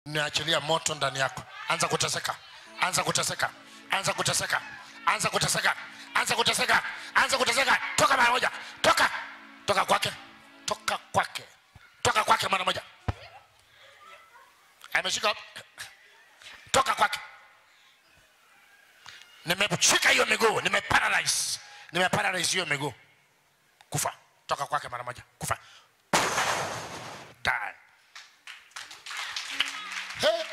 niachilia moto ndani yako anza kuteseka anza kuteseka anza kuteseka anza kuteseka anza kuteseka anza kuteseka toka mara moja toka toka kwake toka kwake toka kwake mara moja ameshika toka kwake nimeshika hiyo miguu nimeparalyze nimeparalyze hiyo miguu kufa toka kwake mara moja kufa die Hey.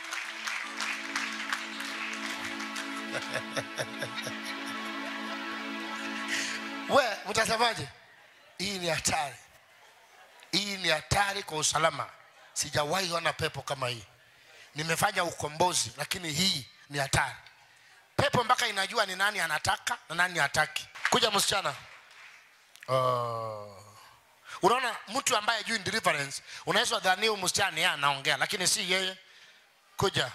we mtasemaje hii ni hatari hii ni hatari kwa usalama sijawahi ona pepo kama hii nimefanya ukombozi lakini hii ni hatari pepo mpaka inajua ni nani anataka na nani hataki kuja msichana oh. unaona mtu ambaye juu deliverance unaweza dhani huyu msichana yeye anaongea lakini si yeye kuja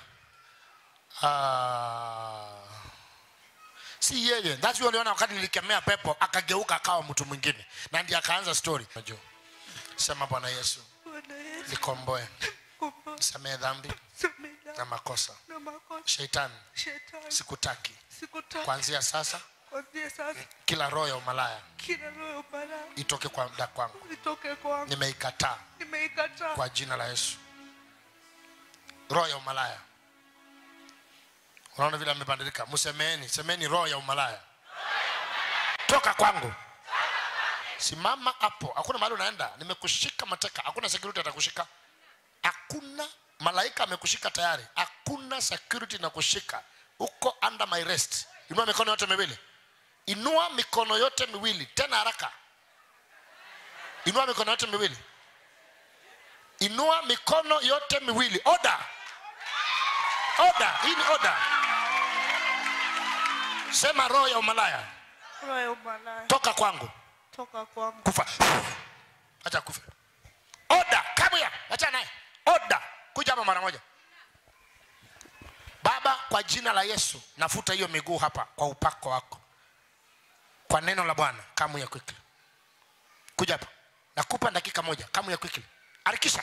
Ah. si yeye that's why uliona wakati nilikemea pepo akageuka akawa mtu mwingine na ndiye akaanza story Unajua. sema bwana yesu Bwana Yesu, nikomboe komboa, samehe dhambi samehe na makosa na makosa sheitani shetani. sikutaki Sikutaka kuanzia sasa kuanzia sasa, kila roho ya umalaya kila roho ya umalaya itoke kwa mda kwangu itoke kwangu, nimeikataa nimeikataa kwa jina la yesu roho ya umalaya unaona vile amebadilika msemeni semeni roho ya umalaya toka kwangu simama hapo hakuna mahali unaenda nimekushika mateka hakuna security atakushika hakuna malaika amekushika tayari hakuna security na kushika uko under my rest inua mikono yote miwili inua mikono yote miwili tena haraka inua mikono yote miwili inua mikono yote miwili oda oda hii ni oda sema roho ya umalaya roho ya umalaya toka kwangu toka kwangu, kufa acha kufa oda kabuya acha naye oda kuja hapa mara moja baba kwa jina la yesu nafuta hiyo miguu hapa kwa upako wako kwa neno la bwana kamu ya quickly kuja hapa nakupa dakika moja kamu ya quickly harikisha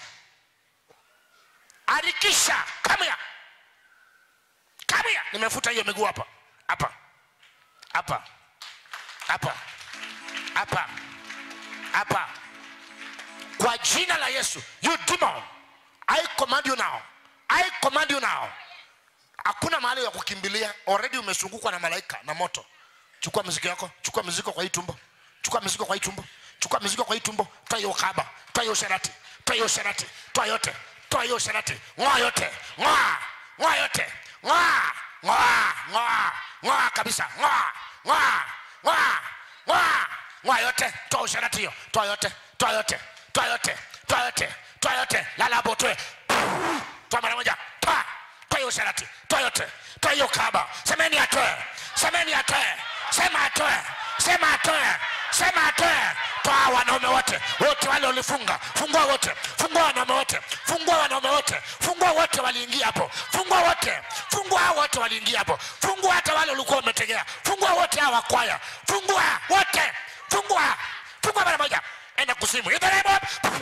harikisha kamu ya kamu ya nimefuta hiyo miguu hapa hapa hapa hapa hapa hapa kwa jina la yesu you demon i command you now i command you now hakuna mahali ya kukimbilia already umezungukwa na malaika na moto chukua mizigo yako chukua mizigo kwa hii tumbo chukua mizigo kwa hii tumbo chukua mizigo kwa hii tumbo toa hiyo kaba toa hiyo sharati toa hiyo sharati toa yote toa hiyo sharati ngoa yote ngoa ngoa yote ngoa ngoa ngoa ngoa kabisa ngoa ngoa ngoa ngoa ngoa yote toa usharati hiyo toa yote toa yote toa yote toa yote toa yote lala hapo toe toa mara moja toa toa hiyo sharati toa yote toa hiyo kaba semeni atoe semeni atoe sema atoe sema atoe sema atoe toa wanaume wote wote wale walifunga fungua wote fungua wanaume wote fungua wanaume wote fungua wote waliingia hapo fungua wote fungua hao wote waliingia hapo fungua hata wale walikuwa wametegea fungua wote hawa kwaya fungua wote fungua fungua mara moja enda kuzimu In the name of-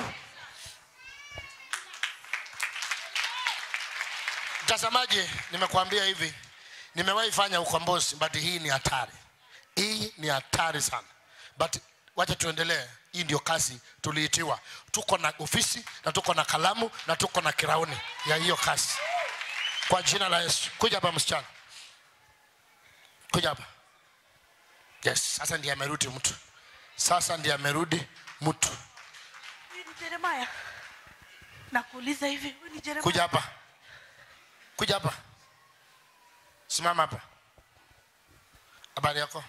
mtazamaji nimekuambia hivi nimewahi fanya ukombozi but hii ni hatari hii ni hatari sana but wacha tuendelee hii ndio kazi tuliitiwa tuko na ofisi na tuko na kalamu na tuko na kirauni ya hiyo kazi kwa jina la yesu kuja hapa msichana kuja hapa yes sasa ndiye amerudi mtu sasa ndiye amerudi mtu Huyu ni Jeremaya. Nakuuliza hivi, huyu ni Jeremaya? kuja hapa kuja hapa simama hapa habari yako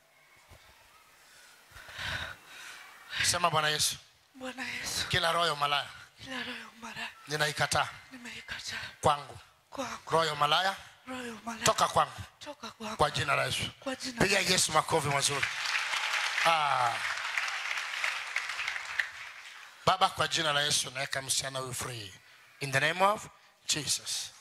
sema bwana yesu Bwana Yesu, kila roho ya umalaya kila roho ya umalaya ninaikataa nimeikataa kwangu kwangu, roho ya umalaya roho ya umalaya toka kwangu toka kwangu, kwa jina la yesu kwa jina piga yesu makofi mazuri ah. baba kwa jina la yesu naweka msichana huyu free in the name of jesus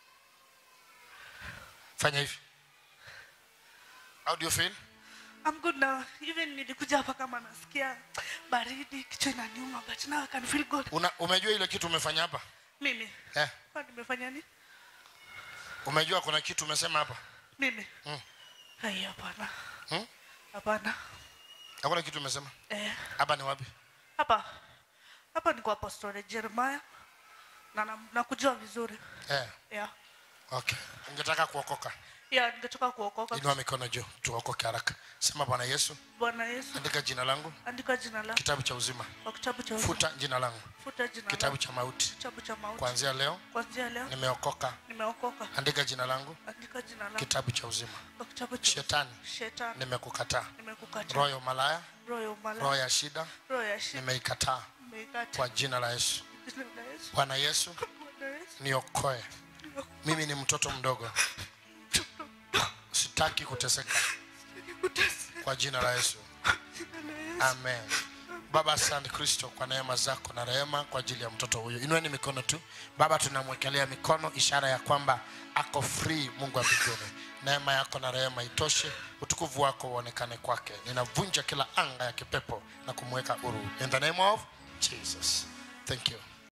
fanya hivi how do you feel I'm good now. Even nilikuja hapa kama nasikia baridi, kichwa inaniuma, but now I can feel good. Una, umejua ile kitu umefanya hapa mimi eh, Kwa nimefanya nini umejua kuna kitu umesema hapa mimi Mm. hai hapana Hmm? hapana hakuna kitu umesema eh, hapa ni wapi hapa hapa ni kwa apostole jeremiah na na- nakujua vizuri eh, yeah. okay ungetaka kuokoka yeah, ningetoka kuokoka inua mikono juu tuokoke haraka sema bwana yesu bwana yesu andika jina langu andika jina lako kitabu cha uzima kwa kitabu cha uzima. futa jina langu futa jina kitabu lako cha mauti kitabu cha mauti kuanzia leo kuanzia leo nimeokoka nimeokoka andika jina langu andika jina lako kitabu cha uzima kwa kitabu cha shetani shetani nimekukataa nimekukataa roho ya umalaya roho ya umalaya roho ya shida roho ya shida nimeikataa nimeikata kwa jina la yesu jina la Yesu bwana yesu Bwana Yesu niokoe mimi ni mtoto mdogo sitaki kuteseka nikutese kwa jina la yesu jina la Yesu amen baba asante kristo kwa neema zako na rehema kwa ajili ya mtoto huyo inueni mikono tu baba tunamwekelea mikono ishara ya kwamba ako free mungu wa mbinguni neema yako na rehema itoshe utukufu wako uonekane kwake ninavunja kila anga ya kipepo na kumweka huru in the name of jesus thank you